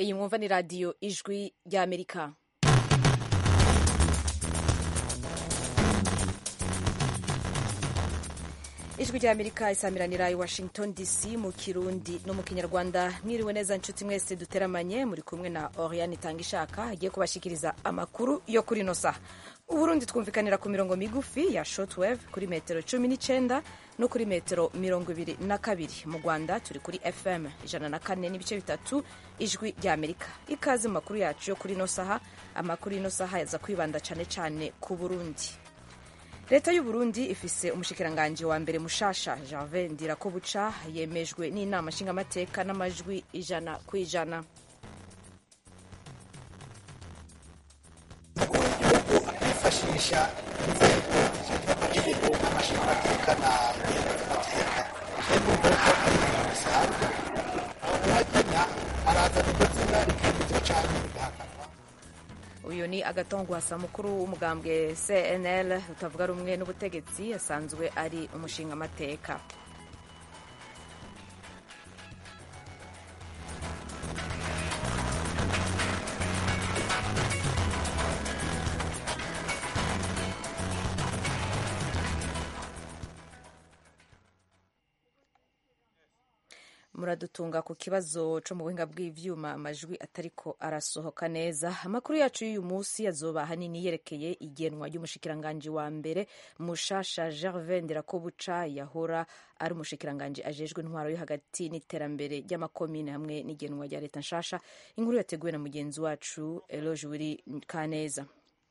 iyi mwumva ni radiyo ijwi ry'amerika ijwi ry'amerika isamiranira i washington dc mu kirundi no mu kinyarwanda mwiriwe neza nshuti mwese duteramanye muri kumwe na oriane itanga ishaka agiye kubashikiriza amakuru yo kuri ino saha uburundi twumvikanira ku mirongo migufi ya shortwave kuri metero cumi n'icyenda no kuri metero mirongo ibiri na kabiri mu rwanda turi kuri fm ijana na kane n'ibice bitatu ijwi ry'amerika ikaze mu makuru yacu yo kuri ino saha amakuru y'ino saha yaza kwibanda cyane cyane ku burundi leta y'u Burundi ifise umushikiranganji wa mbere mushasha Gervais Ndirakobuca yemejwe n'inama nshingamateka n'amajwi ijana ku ijana igihugu akifashisha inzego z'amategeko n'amashingamateka na amateka bisanzwe uwagena arazana iryo zina rikemezwa cyane rigahakanwa uyu ni agatongwasa mukuru w'umugambwe cnl utavuga rumwe n'ubutegetsi asanzwe ari umushingamateka muradutunga ku kibazo co mu buhinga bw'ivyuma amajwi atariko arasohoka neza amakuru yacu y'uyu munsi azoba ahanini yerekeye igenwa ry'umushikiranganji wa mbere mushasha Gervais Ndirakobuca yahora ari umushikiranganji ajejwe intwaro yo hagati n'iterambere ry'amakomine hamwe n'igenwa rya leta nshasha inkuru yateguwe na mugenzi wacu Eloge Wiri Kaneza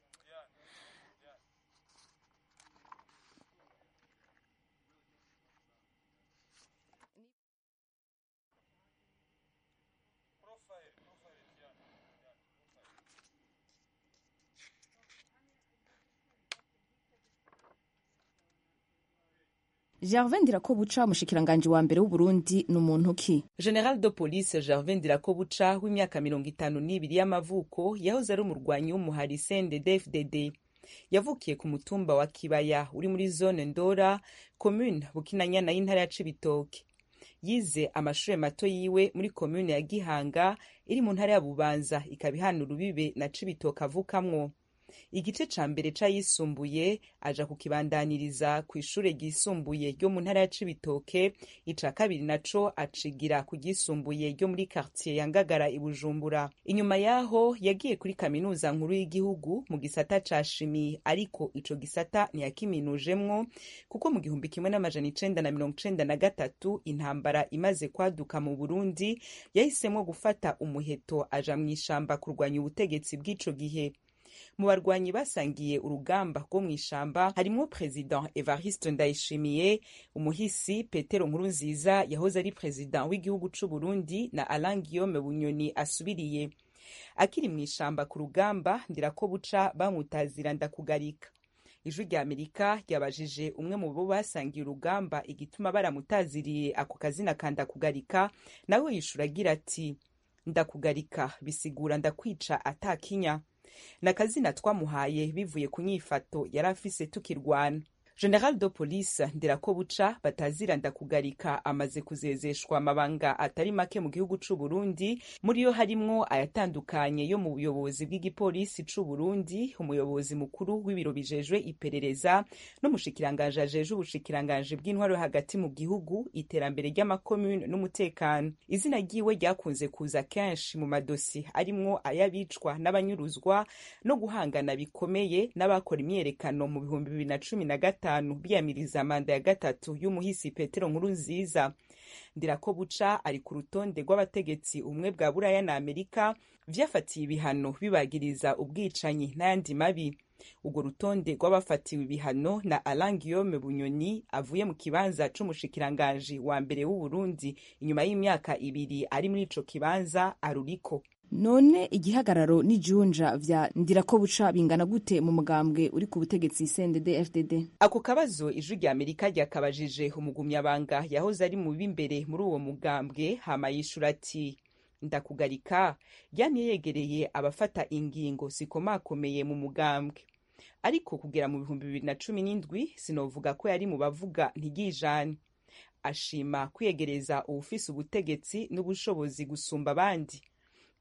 Gervais Ndirakobuca umushikiranganji wa mbere w'Uburundi ni umuntu ki General de Police Gervais Ndirakobuca w'imyaka mirongo itanu n'ibiri y'amavuko yahoze ari umurwanyi w'umuhari CNDD-FDD yavukiye ku mutumba wa Kibaya uri muri zone Ndora commune Bukinanyana y'intara ya Cibitoke yize amashure mato yiwe muri commune ya Gihanga iri mu ntara ya Bubanza ikaba ihana urubibe na Cibitoke avukamwo igice ca mbere c'ayisumbuye aja kukibandaniriza kw'ishure ryisumbuye ryo mu ntara ya Cibitoke ica kabiri naco acigira ku ryisumbuye ryo muri quartier ya Ngagara i Bujumbura inyuma yaho yagiye kuri kaminuza nkuru y'igihugu mu gisata ca shimi ariko ico gisata ntiyakiminujemwo kuko mu gihumbi kimwe n'amajana icenda na mirongo icenda na gatatu intambara imaze kwaduka mu Burundi yahisemwo gufata umuheto aja mw'ishamba kurwanya ubutegetsi bw'ico gihe mu barwanyi basangiye urugamba rwo mu ishamba harimwo president evariste ndayishimiye umuhisi petero nkurunziza yahoze ari president w'igihugu c'u burundi na alain guillaume bunyoni asubiriye akiri mu ishamba ku rugamba ndirako buca bamutazira ndakugarika ijwi rya amerika ryabajije umwe mu bo basangiye urugamba igituma baramutaziriye ako kazina ka ndakugarika nawe yishura agira ati ndakugarika bisigura ndakwica atakinya nakazina twamuhaye bivuye ku nyifato yari afise tukirwana general de police ndirakobuca batazira ndakugarika amaze kuzezeshwa amabanga atari make mu gihugu c'u Burundi muri yo harimwo ayatandukanye yo mu buyobozi bw'igipolisi c'u Burundi umuyobozi mukuru w'ibiro bijejwe iperereza n'umushikirangaje ajejwe ubushikirangaje bw'intwaro hagati mu gihugu iterambere ry'amakomune n'umutekano izina ryiwe ryakunze kuza kenshi mu madosi arimwo ayabicwa n'abanyuruzwa no guhangana bikomeye n'abakora imyerekano mu bihumbi bibiri na cumi na gatanu gatanu biyamiriza manda ya gatatu y'umuhisi petero nkuru nziza ndirako buca ari ku rutonde rw'abategetsi umwe bwa buraya na amerika vyafatiye ibihano bibagiriza ubwicanyi n'ayandi mabi urwo rutonde rw'abafatiwe ibihano na alain guillaume bunyoni avuye mu kibanza c'umushikiranganji wa mbere w'uburundi inyuma y'imyaka ibiri ari muri ico kibanza aruriko none igihagararo n'ijunja vya ndirakobuca bingana gute mu mugambwe uri ku butegetsi CNDD FDD ako kabazo ijwi rya amerika ryakabajije umugumyabanga yahoze ari mu b'imbere muri uwo mugambwe hama yishura ati ndakugarika yamye yegereye abafata ingingo zikomakomeye mu mugambwe ariko kugera mu bihumbi bibiri na cumi n'indwi sinovuga ko yari mu bavuga ntigijane ashima kwiyegereza uwufise ubutegetsi n'ubushobozi gusumba abandi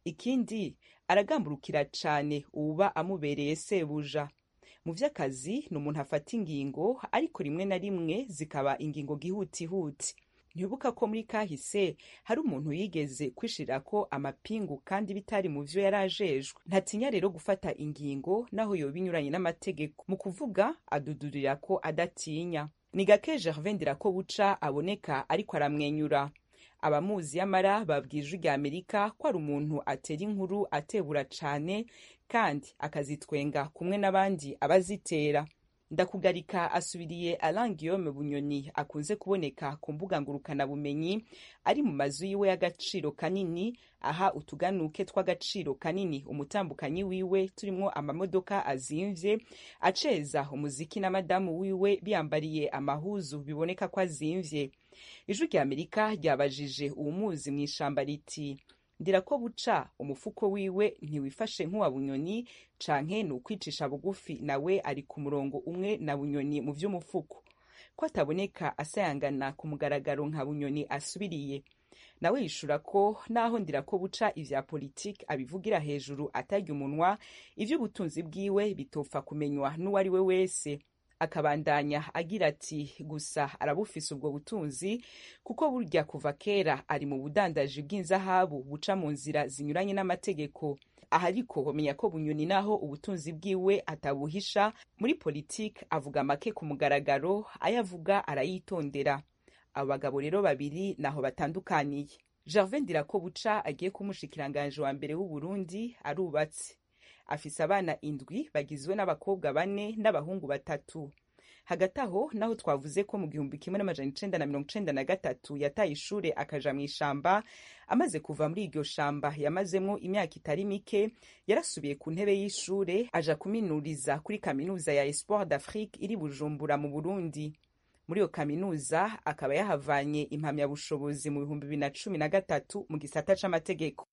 ikindi aragamburukira cane uwuba amubereye sebuja mu vy'akazi ni umuntu afata ingingo ariko rimwe na rimwe zikaba ingingo gihutihuti ntibuka ko muri kahise hari umuntu yigeze kwishirirako amapingu kandi bitari mu vyo yari ajejwe ntatinya rero gufata ingingo naho yoba inyuranye n'amategeko mu kuvuga adudurira ko adatinya ni gake gervin ko buca aboneka ariko aramwenyura abamuzi yamara babwije rya amerika ko ari umuntu atera inkuru atebura cane kandi akazitwenga kumwe n'abandi abazitera ndakugarika asubiriye Alain Guillaume Bunyoni akunze kuboneka ku mbuga ngurukanabumenyi ari mu mazu yiwe y'agaciro kanini aha utuganuke tw'agaciro kanini umutambukanyi wiwe turimwo amamodoka azimvye aceza umuziki na madamu wiwe biyambariye amahuzu biboneka ko azimvye ijwi rya amerika ryabajije uwumuzi mw'ishamba riti ndira ko buca umufuko wiwe ntiwifashe nk'uwa bunyoni canke ni ukwicisha bugufi nawe ari ku murongo umwe na bunyoni mu vy'umufuko ko ataboneka asayangana ku mugaragaro nka bunyoni asubiriye nawe yishura ko naho ndira ko buca ivya politiki abivugira hejuru atarya umunwa ivy'ubutunzi bwiwe bitopfa kumenywa n'uwari we wese akabandanya agira ati gusa arabufise ubwo butunzi kuko burya kuva kera ari mu budandaji bw'inzahabu buca mu nzira zinyuranye n'amategeko aha ariko homenya ko bunyoni naho ubutunzi bwiwe atabuhisha muri politiki avuga make ku mugaragaro ayo avuga arayitondera abo bagabo rero babiri naho batandukaniye gervin dirako buca agiye kumushikiranganje wa mbere w'uburundi arubatse afise abana indwi bagizwe n'abakobwa bane n'abahungu batatu hagati aho naho twavuze ko mu gihumbi kimwe n'amajana icenda na mirongo icenda na gatatu yataye ishure akaja mw'ishamba amaze kuva muri iryo shamba yamazemwo imyaka itari mike yarasubiye ku ntebe y'ishure aja kuminuriza kuri kaminuza ya espoir d'afrique iri bujumbura mu burundi muri iyo kaminuza akaba yahavanye impamyabushobozi mu bihumbi bibiri na cumi na gatatu mu gisata c'amategeko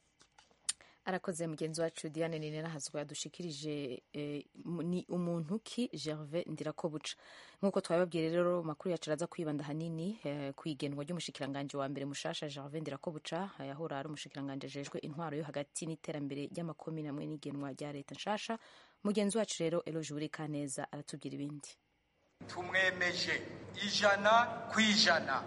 arakoze mugenzi wacu diane nine nahazwa yadushikirije eh, ni umuntu ki gervais ndirakobuca nk'uko twabibabwiye rero makuru yacu araza kwibanda hanini eh, ku igenwa ry'umushikiranganje wa mbere mushasha gervais ndirakobuca yahora ari umushikiranganje ajejwe intwaro yo hagati n'iterambere ry'amakomine hamwe n'igenwa rya leta nshasha mugenzi wacu rero eloge burikaneza aratubwira ibindi tumwemeje ijana ku ijana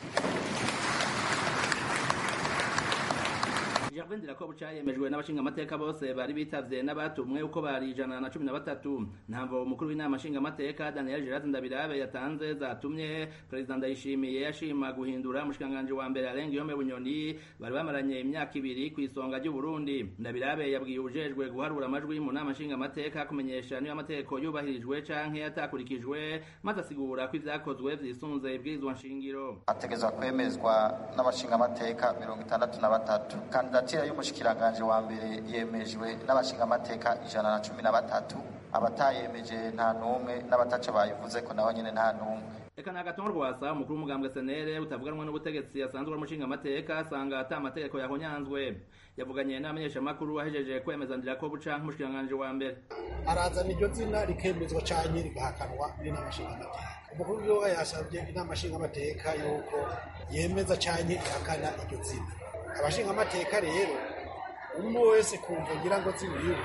Gervin Ndirakobuca yemejwe n'abashingamateka bose bari bitavye n'abatumwe uko bari ijana na cumi na batatu ntamvo umukuru w'inama nshingamateka Daniel Gerard Ndabirabe yatanze zatumye Perezida Ndayishimiye yashima guhindura umushikanganje wa mbere Alain Guillaume Bunyoni bari bamaranye imyaka ibiri ku isonga ry'u Burundi Ndabirabe yabwiye ujejwe guharura amajwi mu nama nshingamateka kumenyesha niba amategeko yubahirijwe canke atakurikijwe maze asigura ko ivyakozwe vyisunze ibwirizwa nshingiro ategezwa kwemezwa n'abashingamateka mirongo itandatu na batatu kandidatira y'umushikiranganje wa mbere yemejwe n'abashingamateka ijana na cumi na batatu abatayemeje nta n'umwe n'abataca bayivuze ko naho nyene nta n'umwe Eka na gatongo rwasa umukuru w'umugambwe senere utavuganwa n'ubutegetsi asanzwe ari umushinga amateka asanga ata amategeko yahonyanzwe yavuganye n'amenyesha makuru ahejeje kwemeza ndira ko buca nk'umushikiranganje wa mbere arazana iryo zina rikemezwa canke rigahakanwa n'inama nshingamateka umukuru w'igihugu yasabye inama nshingamateka yuko yemeza canke ihakana iryo zina abashingamateka rero umwe wese kumva ngira ngo ziwiwe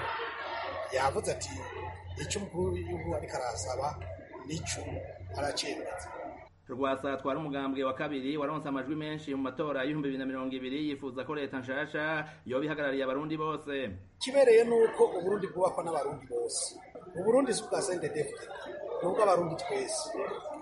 yavuze ati icyo umukuru w'igihugu ariko arasaba nico aracemeza rwasa atwara umugambwe wa kabiri waronse amajwi menshi mu matora y'ibihumbi bibiri na mirongo ibiri yifuza ko leta nshasha yoba ihagarariye abarundi bose kibereye nuko uburundi bwubakwa n'abarundi bose uburundi si ubwa sendedefite ni ubw'abarundi twese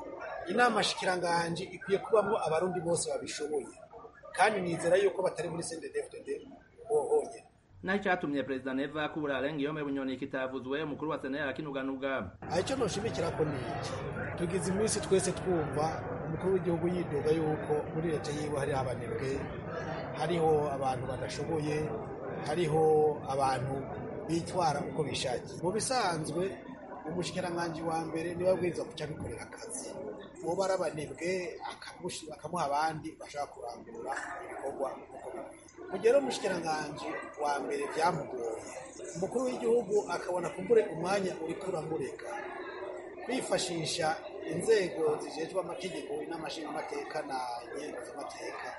inama shikiranganje ikwiye kubamwo abarundi bose babishoboye kandi nizera yuko batari muri sendedefite bohonye naho icatumye perezida neva kubura Alain Guillaume Bunyoni kitavuzwe umukuru wa senere arakinuganuga aha icyo noshimikira ko ni iki tugize iminsi twese twumva umukuru w'igihugu yidoga yuko muri leta yiwe hariho abanebwe hariho abantu badashoboye hariho abantu bitwara uko bishakiye mu bisanzwe umushikiranganji wa mbere niwe abwiriza kuca abikorera akazi uwo bari abanebwe akamuha abandi bashaka kurangurura ibikorwa uko bikwiye mu gihe rero umushikiranganji wa mbere byamugoye umukuru w'igihugu akabona kumbure umwanya uriko uramureka kwifashisha inzego zijejwe amategeko n'amashingamateka na nyengo z'amateka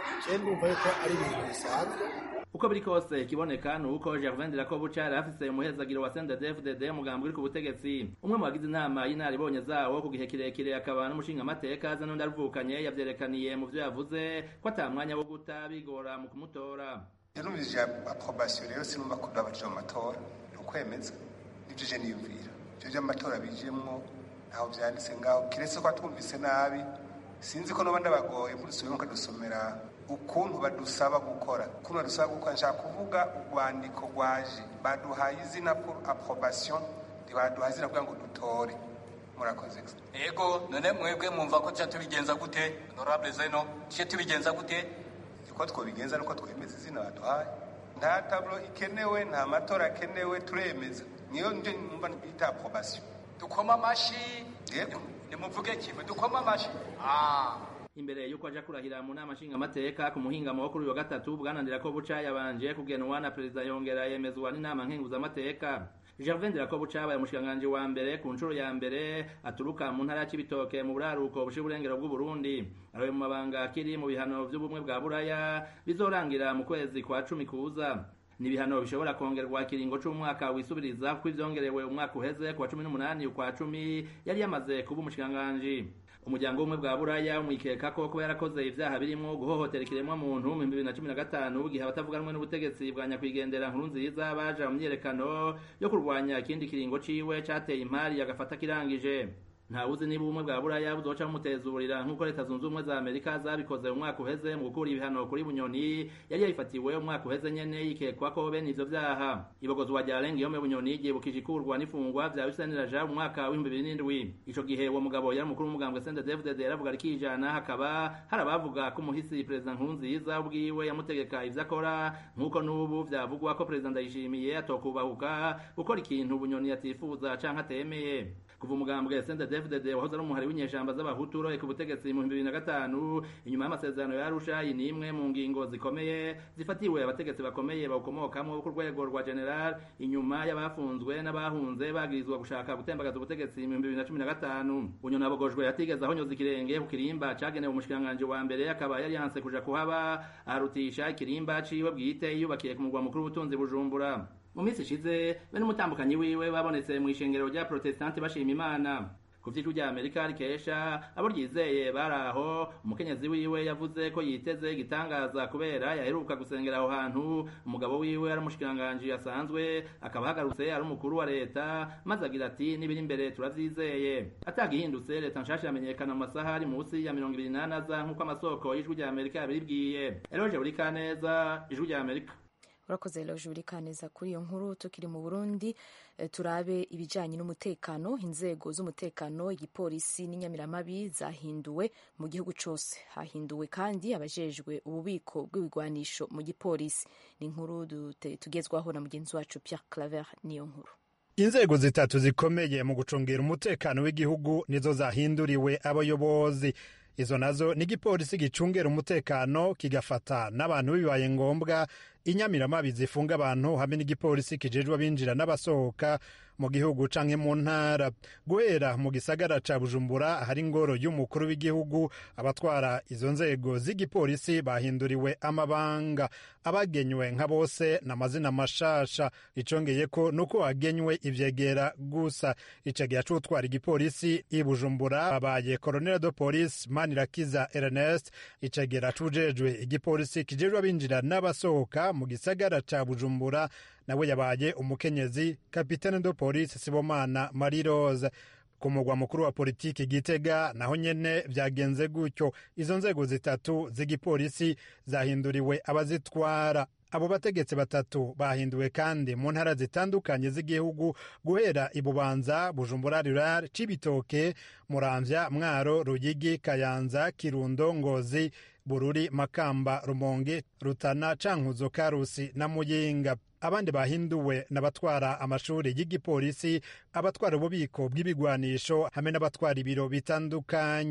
je ndumva yuko ari ibintu bisanzwe uko biri kose ikiboneka ni uko gervain dirakobuca yari afise umuhezagiro wa sndfdd umugambi uri ku butegetsi umwe mu bagize inama y'inaribonye zawo ku gihe kirekire akaba n'umushingamateka aza n'undi aruvukanye yavyerekaniye mu vyo yavuze ko ata mwanya wo guta bigora mu kumutora yanumvije approbation rero sinumva ko babaje mu matora ni ukwemeza nivyo je niyumvira ivyo vy'amatora bijemwo ntaho vyanditse ngaho kiretse ko atumvise nabi sinzi ko noba ndabagoye mudusubire mukadusomera ukuntu badusaba gukora ukuntu badusaba gukora nshaka kuvuga urwandiko rwaje baduhaye izina pour approbation ntibaduhaye izina kugira ngo dutore murakoze ego none mwebwe mwumva ko tuca tubigenza gute honorable zeno tuce tubigenza gute uko twobigenza nuko twemeza izina baduhaye nta tablo ikenewe nta matora akenewe turemeza niyo nje numva bita approbation dukoma amashi yego nimuvuge kimwe dukoma amashi ah imbere yuko aja kurahira mu nama nshingamateka ku muhingamo wo kuri uyu wa gatatu bwanandira ko buca yabanje kugenwa na perezida yongera yemezwa n'inama nkenguzamateka gervain dirakobuca abaye umushikiranganji wa mbere ku nshuro ya mbere aturuka mu ntara ya cibitoke mu buraruko bushira uburengero bw'uburundi aroye mu mabanga akiri mu bihano vy'ubumwe bwa buraya bizorangira mu kwezi kwa cumi kuza ni ibihano bishobora kongerwa ikiringo c'umwaka wisubiriza kuko ivyongerewe umwaka uheze ku wa cumi n'umunani ukwa cumi yari yamaze kuba umushikiranganji umuryango w'ubumwe bwa buraya umwikeka ko kuba yarakoze ivyaha birimwo guhohotera ikiremwa muntu mu bibiri na cumi na gatanu igihe abatavuga rumwe n'ubutegetsi bwa nyakwigendera nkuru nziza baja mu myiyerekano yo kurwanya ikindi kiringo ciwe cateye impari agafata kirangije ntawuzi niba ubumwe bwa buraya buzoca bumutezurira nk'uko leta zunze ubumwe za amerika zabikoze mu mwaka uheze mu gukura ibihano kuri bunyoni yari yayifatiwe umwaka uheze nyene yikekwa ko bene ivyo vyaha ibogozwa rya lengiyome bunyoni ryibukije ikurwa n'ifungwa vya biseniraja mu mwaka w'ibihumbi bibiri n'indwi ico gihe uwo mugabo yari umukuru w'umugambwe sende david yaravuga rikijana hakaba hari abavuga ko umuhisi perezida nkurunziza ubwiwe yamutegeka ivyo akora nk'uko n'ubu vyavugwa ko perezida ndayishimiye atokubahuka gukora ikintu bunyoni yatifuza canke atemeye kuva umugambwe sende david wahoze ari umuhari w'inyeshamba z'abahutu uroye ku butegetsi mu bibiri na gatanu inyuma y'amasezerano ya arusha iyi ni imwe mu ngingo zikomeye zifatiwe abategetsi bakomeye bawukomokamwo ku rwego rwa general inyuma y'abafunzwe n'abahunze bagirizwa gushaka gutembagaza ubutegetsi mu bibiri na cumi na gatanu bunyoni abogojwe yatigeze ahonyoza ikirenge ku kirimba cagenewe umushikiranganji wa mbere akaba yari yanse kuja kuhaba arutisha ikirimba ciwe bwite yiyubakiye ku mugwa mukuru w'ubutunzi bujumbura mu minsi ishize be n'umutambukanyi wiwe babonetse mu ishengero rya protestanti bashima imana ku vy'ijwi rya amerika rikesha abo ryizeye bari aho umukenyezi wiwe yavuze ko yiteze igitangaza kubera yaheruka gusengera aho hantu umugabo wiwe ari umushikiranganji asanzwe akaba ahagarutse ari umukuru wa leta maze agira ati n'ibiri imbere turavyizeye atagihindutse leta nshasha yamenyekana mu masaha ari munsi ya mirongo ibiri n'ane aza nk'uko amasoko y'ijwi rya amerika yabibwiye eroje buri kaneza ijwi rya amerika urakoze loje uri kaneza kuri iyo nkuru tukiri mu burundi e, turabe ibijanye n'umutekano inzego z'umutekano igipolisi n'inyamiramabi zahinduwe mu gihugu cose hahinduwe kandi abajejwe ububiko bw'ibigwanisho mu gipolisi ni inkuru tugezwaho na mugenzi wacu Pierre Claver niyo nkuru inzego zitatu zikomeye mu gucungira umutekano w'igihugu nizo zahinduriwe abayobozi izo nazo ni igipolisi gicungera umutekano kigafata n'abantu bibaye ngombwa inyamiramabi zifunga abantu hamwe n'igipolisi kijejwe abinjira n'abasohoka mu gihugu canke mu ntara guhera mu gisagara ca bujumbura ahari ingoro y'umukuru w'igihugu abatwara izo nzego z'igipolisi bahinduriwe amabanga abagenywe nka bose n'amazina mashasha icongeye ko nuko hagenywe ivyegera gusa icegera c'utwara igipolisi i bujumbura babaye colonel de police manirakiza ernest icegera c'ujejwe igipolisi kijejwe abinjira n'abasohoka mu gisagara ca bujumbura nawe yabaye umukenyezi kapitene de polisi sibomana marie rose ku mugwa mukuru wa politiki gitega naho nyene vyagenze gutyo izo nzego zitatu z'igipolisi zahinduriwe abazitwara abo bategetsi batatu bahinduwe kandi mu ntara zitandukanye z'igihugu guhera ibubanza bujumbura rural cibitoke muramvya mwaro ruyigi kayanza kirundo ngozi bururi makamba rumonge rutana cankuzo karusi na muyinga abandi bahinduwe n'abatwara amashuri y'igipolisi abatwara ububiko bw'ibigwanisho hamwe n'abatwara ibiro bitandukanye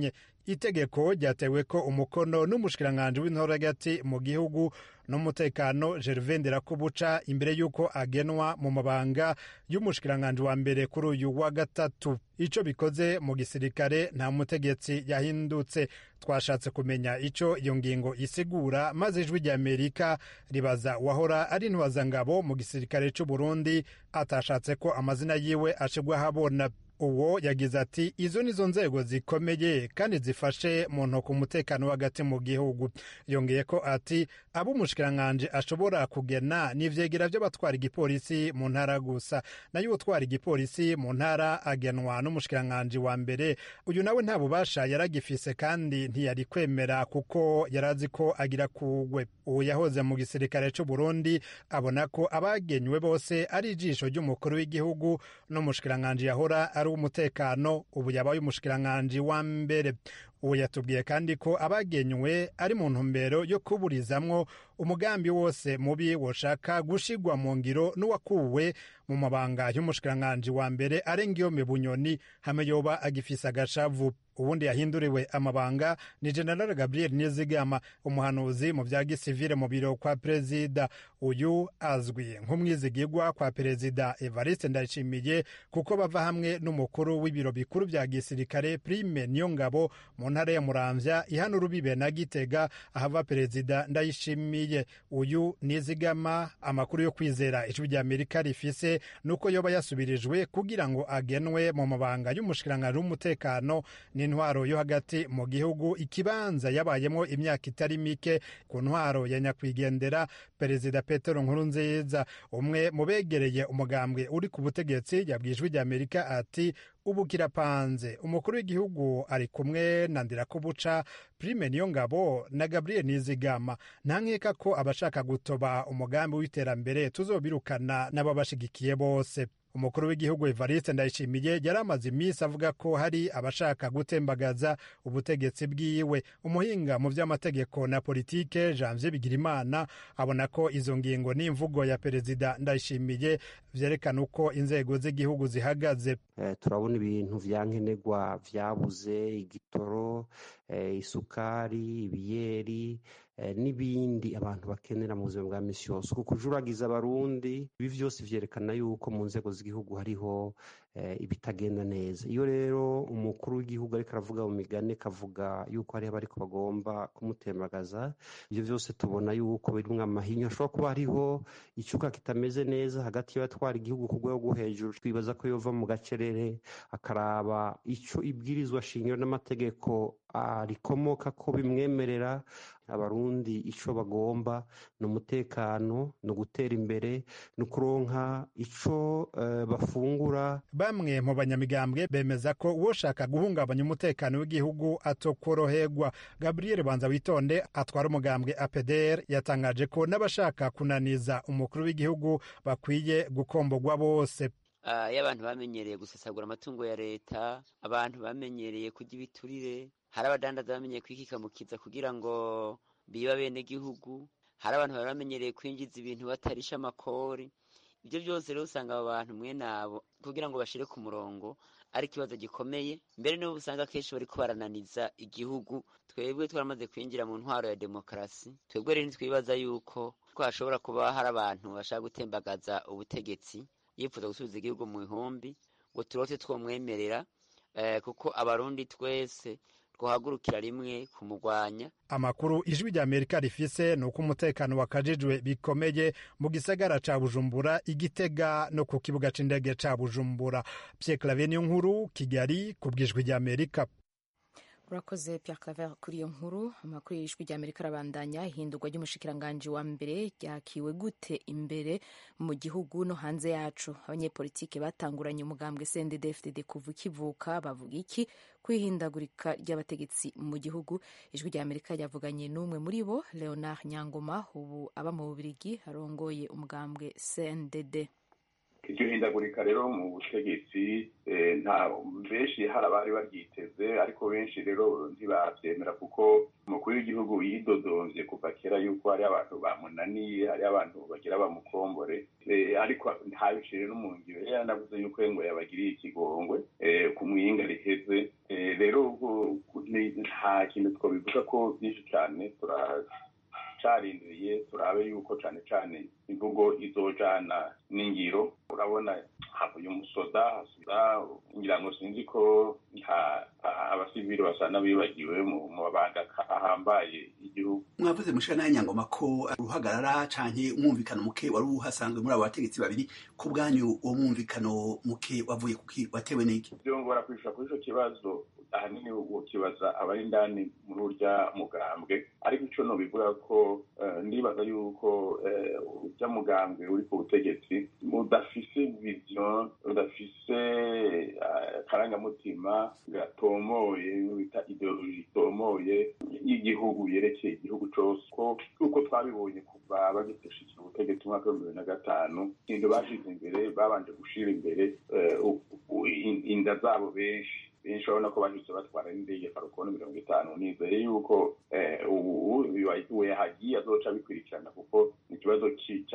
itegeko ryatewe ko umukono n'umushikiranganji w'intora hagati mu gihugu n'umutekano gervain nderakubuca imbere y'uko agenwa mu mabanga y'umushikiranganji wa mbere kuri uyu wa gatatu ico bikoze mu gisirikare nta mutegetsi yahindutse twashatse kumenya ico iyo ngingo isigura maze ijwi rya amerika ribaza wahora ari ntwazangabo mu gisirikare c'u burundi atashatse ko amazina yiwe ashigwa habona uwo yagize ati izo nizo nzego zikomeye kandi zifashe mu ntoki umutekano hagati mu gihugu yongeye ko ati abo umushikiranganji ashobora kugena ni ivyegera vy'abatwara igipolisi mu ntara gusa nayo utwara igipolisi mu ntara agenwa n'umushikiranganji wa mbere uyu nawe nta bubasha yaragifise kandi ntiyari kwemera kuko yarazi ko agira kugwe uwo yahoze mu gisirikare c'u Burundi abona ko abagenywe bose ari ijisho ry'umukuru w'igihugu n'umushikiranganji yahora ari uw'umutekano ubu yabaye umushikiranganji wa mbere uwo yatubwiye kandi ko abagenywe ari mu ntumbero yo kuburizamwo umugambi wose mubi woshaka gushigwa mu ngiro n'uwakuwe mu mabanga y'umushikiranganji wa mbere arengiyome bunyoni hame yoba agifise agashavu ubundi yahinduriwe amabanga ni general gabriel nizigama umuhanuzi mu vya gisivile mu biro kwa perezida uyu azwi nk'umwizigirwa kwa perezida evariste ndayishimiye kuko bava hamwe n'umukuru w'ibiro bikuru vya gisirikare prime niyongabo mu ntara ya muramvya ihana urubibe na gitega ahava perezida ndayishimiye uyu nizigama amakuru yo kwizera ijwi rya amerika rifise nuko yoba yasubirijwe kugira ngo agenwe mu mabanga y'umushikiranganji w'umutekano n'intwaro yo hagati mu gihugu ikibanza yabayemo imyaka itari mike ku ntwaro ya nyakwigendera perezida petero nkurunziza umwe mu begereye umugambwe uri ku butegetsi yabwiye ijwi rya amerika ati ubu kirapanze umukuru w'igihugu ari kumwe na ndirakubuca prime niyo ngabo na gabriel nizigama nta nkeka ko abashaka gutoba umugambi w'iterambere tuzobirukana n'ababashigikiye bose umukuru w'igihugu evariste ndayishimiye yari amaze iminsi avuga ko hari abashaka gutembagaza ubutegetsi bwiwe umuhinga mu by'amategeko na politike janvier bigirimana abona ko izo ngingo n'imvugo ya perezida ndayishimiye vyerekana uko inzego z'igihugu zihagaze eh, turabona ibintu vyankenerwa vyabuze igitoro eh, isukari ibiyeri n'ibindi abantu bakenera mu buzima bwa misi yose uku kujuragiza abarundi ibi vyose vyerekana yuko mu nzego z'igihugu hariho ibitagenda neza iyo rero umukuru w'igihugu ariko aravuga mu migani kavuga yuko hariho abariko bagomba kumutembagaza ivyo vyose tubona yuko birimwo amahinyu ashobora kuba hariho icuka kitameze neza hagati y'abatwara igihugu ku rwego rwo hejuru twibaza ko yova mu gacerere akaraba ico ibwirizwa shingiro n'amategeko rikomoka ko bimwemerera abarundi ico bagomba ni umutekano ni ugutera imbere ni ukuronka ico uh, bafungura bamwe mu banyamigambwe bemeza ko uwoshaka guhungabanya umutekano w'igihugu atokoroherwa gabriel banza witonde atwara umugambwe apdr yatangaje ko n'abashaka kunaniza umukuru w'igihugu bakwiye gukombogwa bose iyo abantu bamenyereye gusesagura amatungo ya leta abantu bamenyereye kurya ibiturire hari abadandaza bamenyereye kwikikamukiza kugira ngo biba bene gihugu hari abantu bari bamenyereye kwinjiza ibintu batarisha amakori ibyo byose rero usanga abo bantu mwene abo kugira ngo bashire ku murongo ari ikibazo gikomeye mbere n'ubu usanga akenshi bari barananiza igihugu twebwe twaramaze kwinjira mu ntwaro ya demokarasi twebwe rero ntitwibaza yuko ko hashobora kuba hari abantu bashaka gutembagaza ubutegetsi yifuza gusubiza igihugu mu ihumbi ngo turote twomwemerera kuko abarundi twese twahagurukira rimwe kumugwanya amakuru ijwi rya amerika rifise ni uko umutekano wakajijwe bikomeye mu gisagara ca bujumbura igitega no ku kibuga c'indege ca bujumbura pierre claver niyo nkuru kigali ku bw'ijwi rya amerika urakoze Pierre Claver kuri iyo nkuru amakuru y'ijwi rya Amerika arabandanya ihindurwa ry'umushikiranganji wa mbere ryakiwe gute imbere mu gihugu no hanze yacu abanyepolitike batanguranye umugambwe CNDD-FDD kuva ikivuka bavuga iki kwihindagurika ry'abategetsi mu gihugu ijwi rya Amerika ryavuganye n'umwe muri bo Leonard Nyangoma ubu aba mu Bubirigi arongoye umugambwe CNDD iryo hindagurika rero mu butegetsi nta benshi hari abari baryiteze ariko benshi rero ntibabyemera kuko umukuru w'igihugu yidodonvye kuva kera yuko hari abantu bamunaniye hari abantu bagira bamukombore ariko ntabicire no mu ngiro yaranavuze yuko ngo yabagiriye ikigongwe ku mwinga riheze rero nta kintu twabivuga ko byinshi cyane turacarindiriye turabe yuko cyane cyane imvugo izojana n'ingiro urabona havuye umusoda hasubiza ngira ngo sinzi ko abasivili basa n'abibagiwe mu mabanga ahambaye igihugu mwavuze mushira nayo nyangoma ko uruhagarara canke umwumvikano muke wari uhasanzwe muri abo bategetsi babiri ku bwanyu uwo mwumvikano muke wavuye kuki watewe n'iki byongora kwishura kuri ico kibazo ahanini ukibaza abari indani muri urya mugambwe ariko ico nobivuga ko ndibaza yuko urya mugambwe uri ku butegetsi udafise vision udafise akarangamutima gatomoye bita ideologi itomoye y'igihugu yerekeye igihugu cose ko uko twabibonye kuva bagiteshikira ubutegetsi umwaka w'ibihumbi bibiri na gatanu ikintu bashize imbere babanje gushira imbere inda zabo benshi benshi urabona ko bahise batwara n'indege farukoni mirongo itanu nizeye yuko ubu we hagiye azoca bikurikirana kuko ikibazo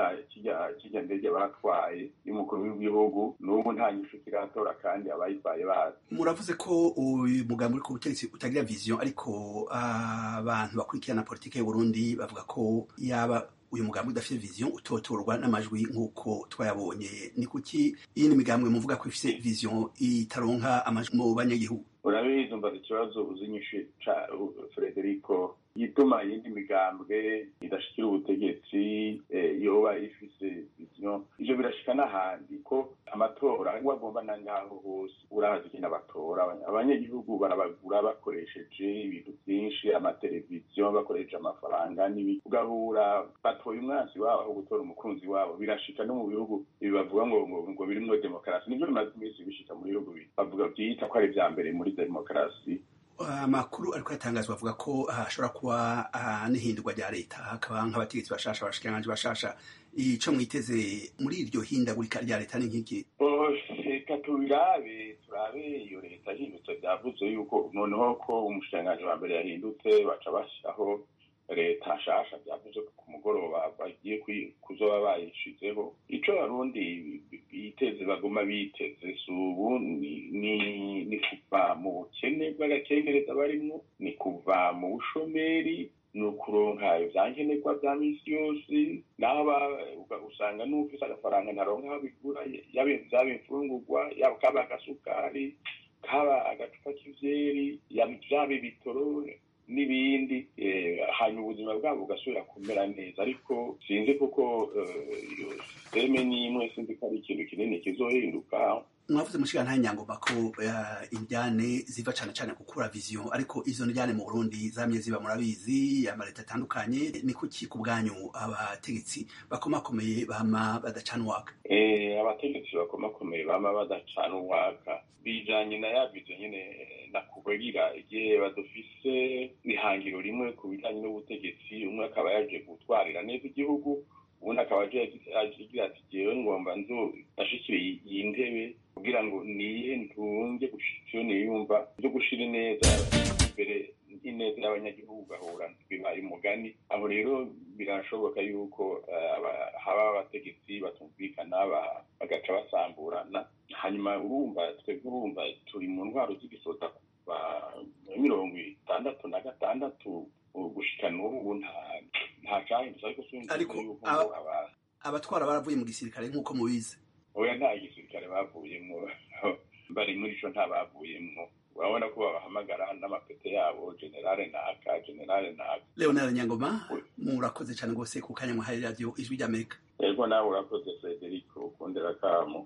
kijya ndege batwaye y'umukuru w'igihugu n'ubu nta nyishu kiratora kandi abayitwaye bazi muravuze ko uyu mugambi uri ku butegetsi utagira vision ariko abantu bakurikirana politiki y'uburundi bavuga ko yaba uyu mugambi udafite vision utotorwa n'amajwi nk'uko twayabonye ni kuki iyindi migambwe muvuga ko ifite vision itaronka amajwi mu banyagihugu urabizi mbaza ikibazo uzi nyinshi ca frederico yituma iyindi migambwe idashikira ubutegetsi yoba ifise vision ivyo birashika n'ahandi ko amatora wagomba na ngaho hose urazi ikintu abatora abanyagihugu barabagura bakoresheje ibintu byinshi amateleviziyo bakoresheje amafaranga n'ibiki ugahura batoye umwansi wabo aho gutora umukunzi wabo birashika no mu bihugu ibi bavuga ngo ngo ngo birimwo demokarasi nivyo bimaze iminsi bishika mu bihugu bavuga byita ko ari vya mbere muri demokarasi amakuru ariko yatangazwa avuga ko hashobora kuba n'ihindurwa rya leta hakaba nk'abategetsi bashasha abashikiranganji bashasha ico mwiteze muri iryo hindagurika rya leta ni nk'iki reka tubirabe turabe iyo leta yahindutse byavuze yuko noneho ko umushikiranganji wa mbere yahindutse baca bashyiraho leta nshasha byavuze ku mugoroba bagiye kuzoba bayishizeho ico abarundi biteze baguma biteze si ubu ni kuva mu bukene bw'agakengereza barimwo ni kuva mu bushomeri ni ukuronka ivyankenerwa vya misi yose naho usanga n'ufise agafaranga ntaronka aho bigura vyaba imfungurwa yaba kaba agasukari kaba agacupa k'ivyeri vyaba ibitoro n'ibindi hanyuma ubuzima bwabo bugasubira kumera neza ariko sinzi kuko iyo sisiteme n'imwe sinzi ko ari ikintu kinini kizohinduka mwavuze mushika nta nyangoma ko indyane ziva cane cane gukura vision ariko izo ndyane mu Burundi zamye ziba murabizi amaleta atandukanye ni kuki ku bwanyu abategetsi bakomakomeye bama badacana uwaka eh abategetsi bakomakomeye bama badacana uwaka bijanye na ya vision nyene nakubwira igihe badufise ihangiro rimwe ku bijanye n'ubutegetsi umwe akaba yaje gutwarira neza igihugu ubundi akaba agira ati jewe ngomba nzo ndashikire iyi ntebe kugira ngo niye ntunge gushika niyumva zo gushira ineza imbere ineza y'abanyagihugu ugahura bibaye umugani aho rero birashoboka yuko haba abategetsi batumvikana bagaca basamburana hanyuma urumva twebwe urumva turi mu ntwaro z'igisota kuva mirongo itandatu na gatandatu gushika n'ubu nta cahindutse ariko ariko abatwara baravuye mu gisirikare nk'uko mubizi oya nta gisirikare bavuyemwo bari muri ico nta bavuyemwo urabona ko babahamagara n'amapete yabo generale naka generale naka leonard nyangoma murakoze cane rwose ku kanya muhaye radiyo ijwi ry'amerika yego nawe urakoze frederico ukundera kamo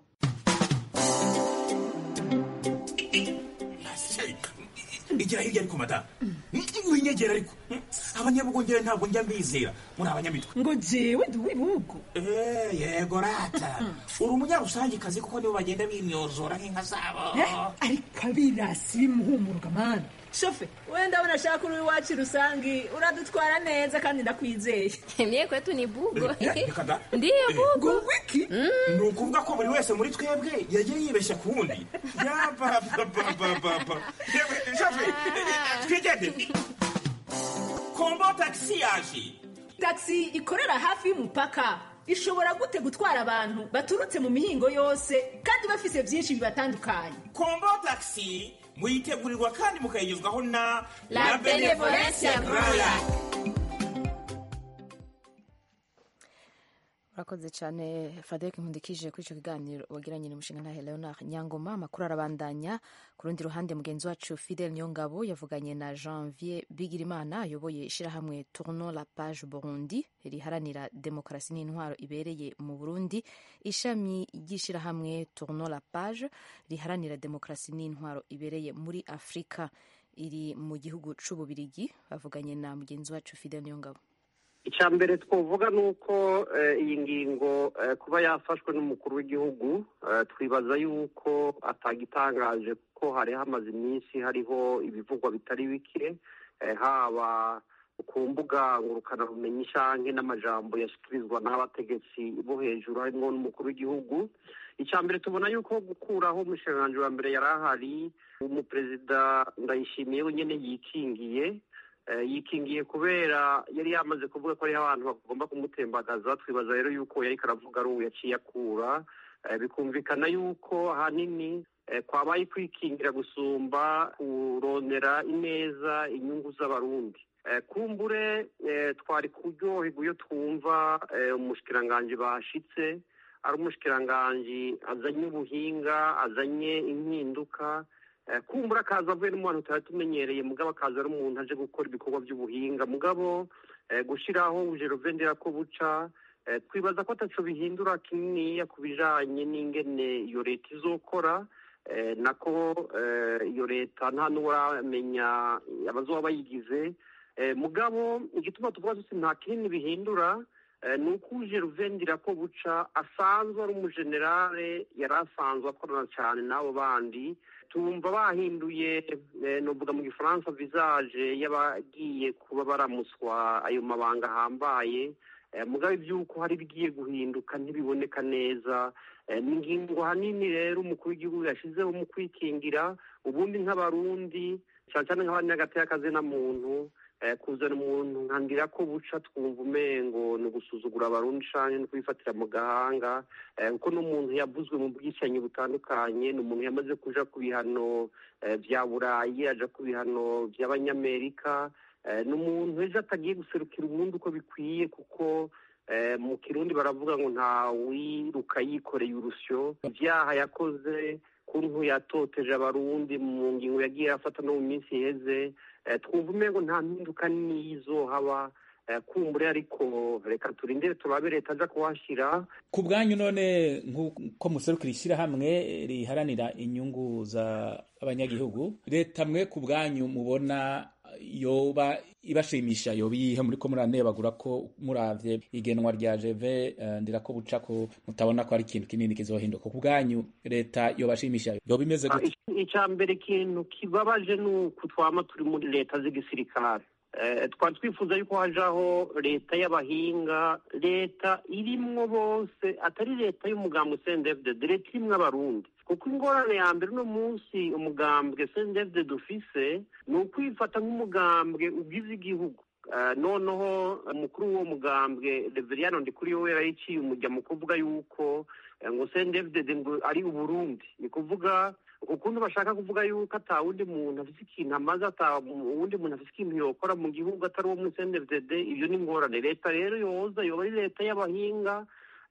igira hirya ariko madamu winyegera ariko abanyabugongera ntabwo njya mbizera muri abanyamitwe ngo jewe ndi uw'ibihugu yego rata uri umunyarusangikazi kuko nibo bagenda bimyozora nk'inka zabo ariko abirasi bimuhumuruka mani shofe wenda unashaka uri iwacu rusangi uradutwara neza kandi ndakwizeye mie kwetu ni bugo ndiyo bugo wiki ni ukuvuga ko buri wese muri twebwe yagiye yibeshya ku wundi yabababababa shofe twigende kombo tagisi yaje tagisi ikorera hafi y'umupaka ishobora gute gutwara abantu baturutse mu mihingo yose kandi bafise byinshi bibatandukanye kombo taxi muyitegurirwa kandi mukayigezwaho na La Benevolencia Royal. urakoze cyane frederic nkundikije kuri icyo kiganiro wagiranye n'umushinga ntahe leonard nyangoma amakuru arabandanya ku rundi ruhande mugenzi wacu fidel nyongabo yavuganye na janvier bigirimana ayoboye ishyirahamwe tourno la page burundi riharanira demokarasi n'intwaro ibereye mu burundi ishami ry'ishyirahamwe tourno la page riharanira demokarasi n'intwaro ibereye muri afurika iri mu gihugu c'ububirigi bavuganye na mugenzi wacu fidel nyongabo icya mbere twavuga ni uko iyi ngingo kuba yafashwe n'umukuru w'igihugu twibaza yuko atagitangaje ko hari hamaze iminsi hariho ibivugwa bitari bike haba ku mbuga ngurukanabumenyi cyangwa n'amajambo yashyikirizwa n'abategetsi bo hejuru harimo n'umukuru w'igihugu icya mbere tubona yuko gukuraho umushinga wa mbere yari ahari umuperezida ndayishimiye wenyine yikingiye yikingiye kubera yari yamaze kuvuga ko hariho abantu bagomba kumutembagaza twibaza rero yuko yari karavuga ari ubu yaciye akura bikumvikana yuko ahanini kwabaye kwikingira gusumba kurondera ineza inyungu z'abarundi kumbure twari kuryoherwa iyo twumva umushikiranganji bashitse ari umushikiranganji azanye ubuhinga azanye impinduka kumbura akaza avuye n'umuntu tutari tumenyereye mugabo akaza ari umuntu aje gukora ibikorwa by'ubuhinga mugabo gushyiraho ubujerovendera ko buca twibaza ko ataco bihindura kininiya ku bijanye n'ingene iyo leta izokora nako iyo leta nta n'uramenya abazoba bayigize mugabo igituma tuvuga tuti nta kinini bihindura ni uko uje ruvendira ko buca asanzwe ari umujenerale yari asanzwe akorana cyane n'abo bandi tumva bahinduye nuvuga mu gifaransa visage y'abagiye kuba baramuswa ayo mabanga ahambaye mugabe by'uko hari ibigiye guhinduka ntibiboneka neza ni ingingo hanini rero umukuru w'igihugu yashyizeho mu kwikingira ubundi nk'abarundi cyane cyane nk'abanyagateya muntu kuzana umuntu nkangira ko buca twumva umengo ni ugusuzugura abarundi cyane no kwifatira mu gahanga kuko n'umuntu yavuzwe mu bwicanyi butandukanye ni umuntu yamaze kuja ku bihano bya burayi aja ku bihano by'abanyamerika ni umuntu ejo atagiye guserukira ubundi uko bikwiye kuko mu kirundi baravuga ngo nta wiruka yikoreye urusyo ibyaha yakoze kuntu yatoteje abarundi mu ngingo yagiye afata no mu minsi iheze twumva umengo nta mpinduka n'izo haba kumbure ariko reka turindire turabe leta aja kuhashyira ku bwanyu none nk'uko muserukira ishyirahamwe riharanira inyungu z'abanyagihugu leta mwe ku bwanyu mubona yoba ibashimisha yoba iyihe muri ko muranebagura ko muravye igenwa rya jeve ndira ko buca ko mutabona ko ari ikintu kinini kizohinduka ku bwanyu leta yobashimisha yoba imeze gute icya mbere ikintu kibabaje ni uku twama turi muri leta z'igisirikare twari twifuza yuko hajaho leta y'abahinga leta irimwo bose atari leta y'umugambwe sendefudede leta irimwo abarundi kuko ingorane ya mbere uno munsi umugambwe sendefudede dufise ni ukwifata nk'umugambwe ugize igihugu noneho umukuru w'uwo mugambwe reveriyano ndikuri we yarayiciye umujya mu kuvuga yuko ngo sendefudede ngo ari uburundi ni kuvuga ukuntu bashaka kuvuga yuko ata wundi muntu afite ikintu amaze ata uwundi muntu afite ikintu yokora mu gihugu atari uwo muri sendefudede ibyo ni ingorane leta rero yoza yoba ari leta y'abahinga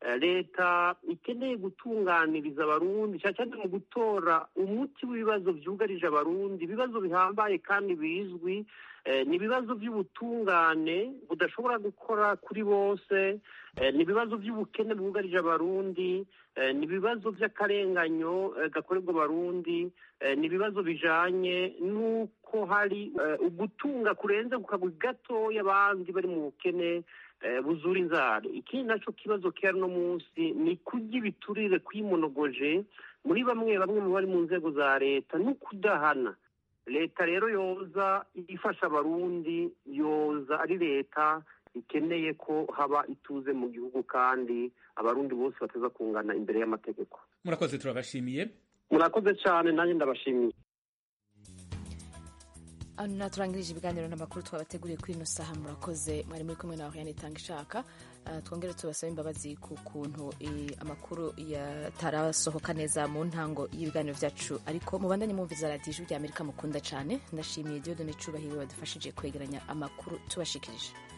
leta ikeneye gutunganiriza abarundi cyane cyane mu gutora umuti w'ibibazo byugarije abarundi ibibazo bihambaye kandi bizwi ni ibibazo by'ubutungane budashobora gukora kuri bose ni ibibazo by'ubukene bwugarije abarundi ni ibibazo by'akarenganyo gakorerwa abarundi ni ibibazo bijanye n'uko hari ugutunga kurenze ku kagwi gatoya abandi bari mu bukene buzura inzara ikindi nacyo kibazo kera uno munsi ni kurya ibiturire kwimonogoje muri bamwe bamwe mu bari mu nzego za leta no kudahana leta rero yoza ifasha abarundi yoza ari leta ikeneye ko haba ituze mu gihugu kandi abarundi bose bateza kungana imbere y'amategeko murakoze turabashimiye murakoze cyane nanjye ndabashimiye hano naturangirije ibiganiro n'amakuru twabateguriye kuri ino saha murakoze mwari muri kumwe na Oriane itanga ishaka uh, twongere tubasaba imbabazi ku kuntu amakuru yatarasohoka neza mu ntango y'ibiganiro byacu ariko mubandanye mwumviza radiyo ijwi rya amerika mukunda cyane ndashimiye diodone cubahiro wadufashije kwegeranya amakuru tubashikirije